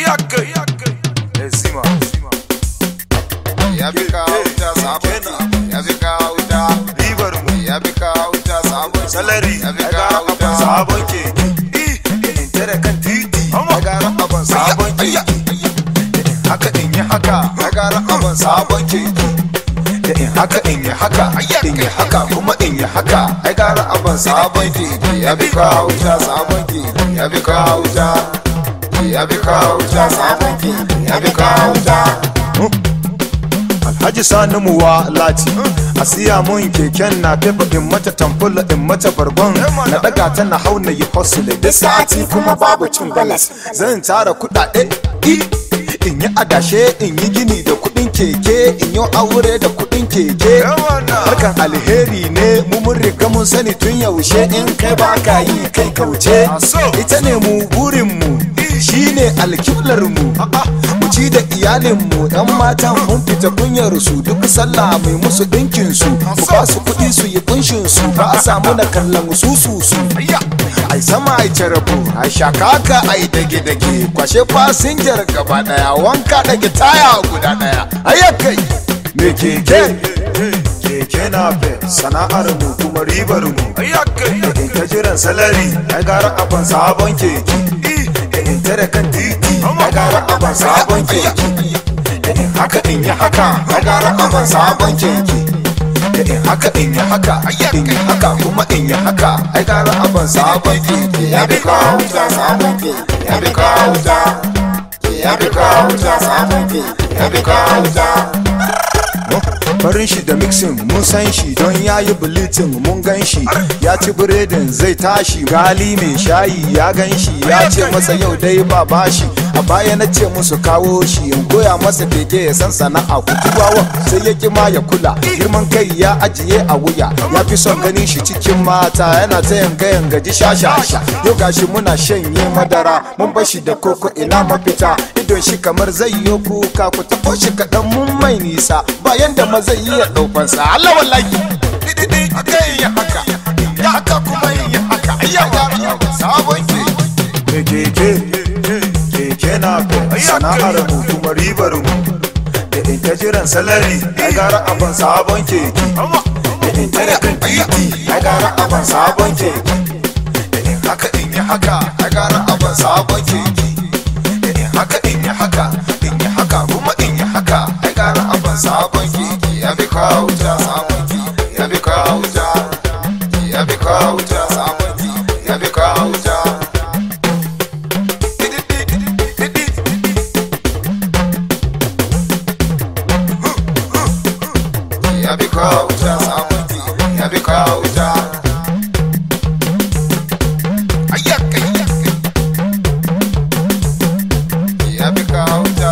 Ayaka, Ezima. ya bi kawo wuta sabon ki ya bi kawo wuta Ribar mu. ya bi kawo wuta sabon ki Salari. ya bi Ya kawo gara wuta abin sabon keke. In tare kan titi. ya gara abin sabon ki Haka in yi haka. ya gara abin sabon ki Da in haka in yi haka. in yi haka kuma in yi haka ai gara abin sabon ki ya bi kawo wuta sabon ki ya bi kawo wuta ya bi kawo wuta sabon ki ya bi kawo wuta Alhaji Sani muwa lati a siya mun keken na fefa in mata tamfula in mata bargon na daga ta na hau na yi hustle da sati kuma babu cin balas zan tara kudade i in yi adashe in yi gini da kudin keke in yi aure da kudin keke harkan alheri ne mu mun riga mun sani tun yaushe in kai ba ka yi kai kauce ita ne mu burin mu shine alkiblar mu mu ci da iyalin mu yan matan mun fita kunyar su duk sallah mai musu dinkin su mu ba su kuɗi su yi kunshin su ba a samu na kallon su su su ai sama ai carabu ai shakaka ai dage dage kwashe fasinjar gaba daya wanka dage taya guda daya ayyakai me keke keke na fe sana'ar mu kuma ribar mu in ta jiran salari ai gara abin sabon keke in tare kan titi ai gara abin sabon keke in haka in yi haka ai gara abin sabon keke in haka in yi haka in yi haka kuma in yi haka ai gara abin sabon keke ya bi kawo wuta sabon ki ya bi kawo wuta ya bi kawo wuta sabon ki ya bi kawo wuta farin shi da mixing mun san shi don ya yi bulletin mun gan shi ya ci biredin zai tashi gali mai shayi ya gan shi ya ce masa yau dai ba bashi a baya na ce musu kawo shi in koya masa keke ya san sana'a kutubawa sai ya kima ya kula girman kai ya ajiye a wuya ya fi son ganin shi cikin mata yana ta yanga yanga ji shashasha yau gashi muna shanye madara mun bashi da koko ina mafita idon shi kamar zai yi kuka ku taɓo shi kaɗan mun mai nisa bayan da ma zai iya ɗaukansa Allah wallahi didi aka yi haka ya haka kuma yi haka ayya gara sabon ke keke keke na fe sana'ar mu kuma ribar mu da in ta jiran salari ai gara abin sabon keke da in tare kan titi ai gara abin sabon keke da in haka in yi haka ai gara abin sabon keke da in haka in yi haka in yi haka kuma in yi haka ai gara abin sabon keke ya bi kawo wuta sabon ki ya bi kawo wuta ya bi kawo wuta sabon ki ya bi kawo wuta ya bi kawo wuta sabon ki ya bi kawo wuta ayyaka ya bi kawo wuta